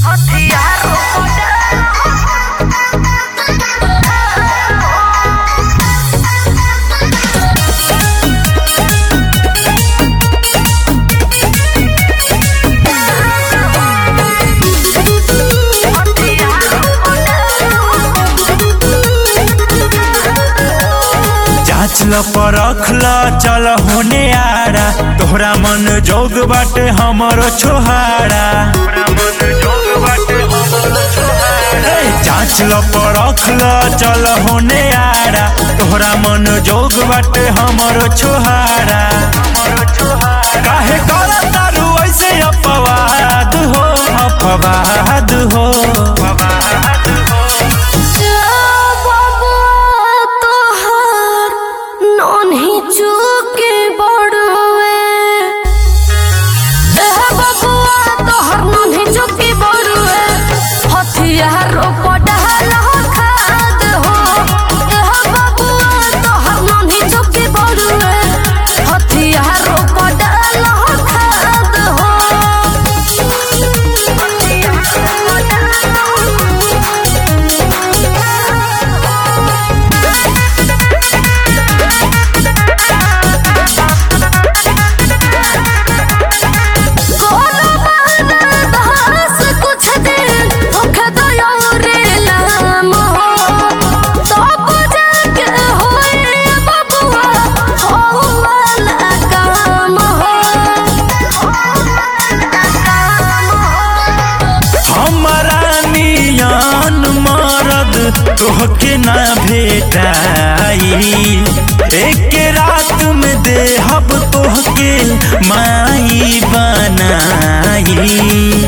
जांच ल परख ल चल होने आरा तोहरा मन जोग बाटे हमरो छोहारा ए, जांच ल परख ल चल होने आरा तोहरा मन जोग बाटे हमरो छोहारा काहे कर तारू ऐसे अपवाद हो अपवाद हो तोहके ना भेटाई एक रात में देहब तोहके माई बनाई